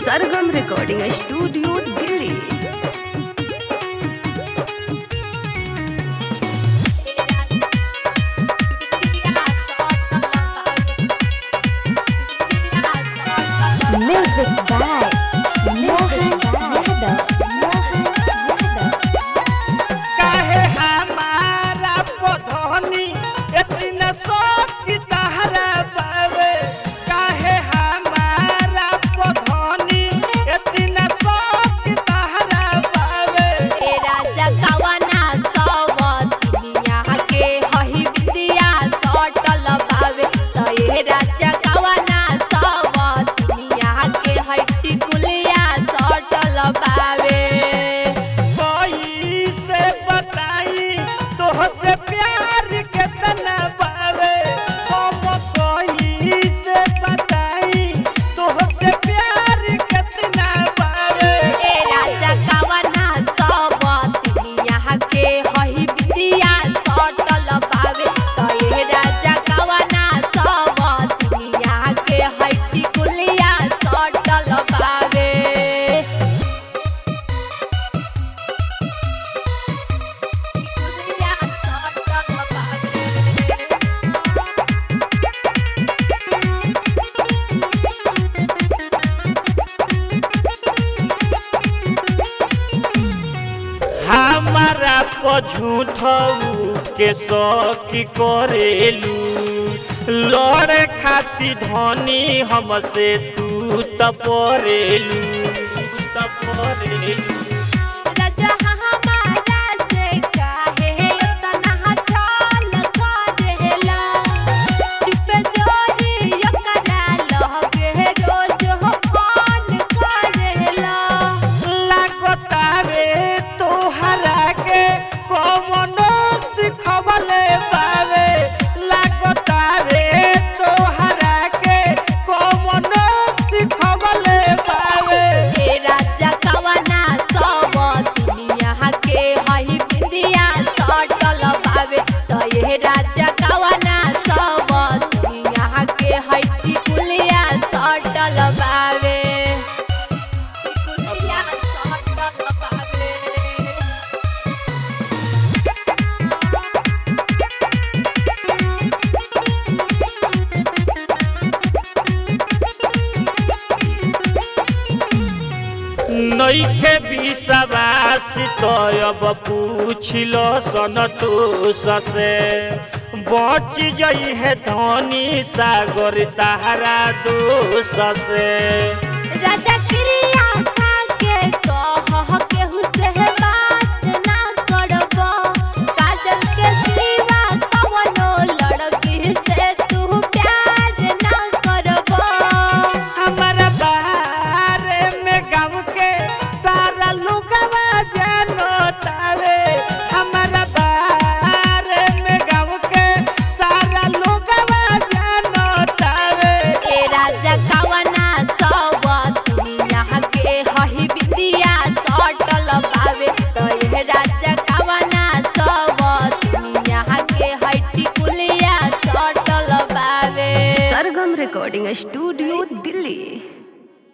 Sargam recording studio Delhi Music by Mohan Yadav. Mohan Yadav. काहे हमारा पधनी इतना शौक तहरा बावे काहे हमारा पधनी इतना शौक तहरा बावे तेरा जगवना सवतिया के हही विद्या सटल बावे तेरा जगवना सवतिया के हट्टी कुलिया सटल बावे कोई से बताई तोहसे प्यार कितना बावे हम कोई से बताई तोहसे प्यार कितना बावे तेरा जगवना सवतिया के हही विद्या सटल बावे तेरा जगवना सवतिया के हट्टी कुलिया सटल बावे कुलिया सटल बावे हमारा पझूठऊ के शौकी करेलू लड़े खाती धनी हमसे तू तपरेलू तपरेलू राजा हमारा से काहे तना छल करेला चुप जोरी ओकरा लहगे रोज हो फोन करेला लागतावे तोहरा के कवनो सिखवले बावे लागतावे तोहरा के कवनो सिखवले बावे हे राजा कवना सब दुनिया के हही बिंदिया सटल बावे तो ये राजा कवना सब दुनिया के हई कुलिया सटल बावे कुलिया सटल बावे नइखे विश्वास तो अब पूछिल सन तो ससे बच जई है धनी सागर तारा दोष से राजा क्रिया खा के कह केहू से बात ना करब काजल के सिवा कवनो लड़की से तू प्यार ना करब हमारा बारे में गाँव के सारा लोगवा जानतावे हमारा बारे में गाँव के सारा लोगवा जानतावे ए राजा कवना सब दुनिया के हही बिंदिया सटल पावे तो ये राजा कवना सब दुनिया के हट्टी कुलिया सटल पावे सरगम रिकॉर्डिंग स्टूडियो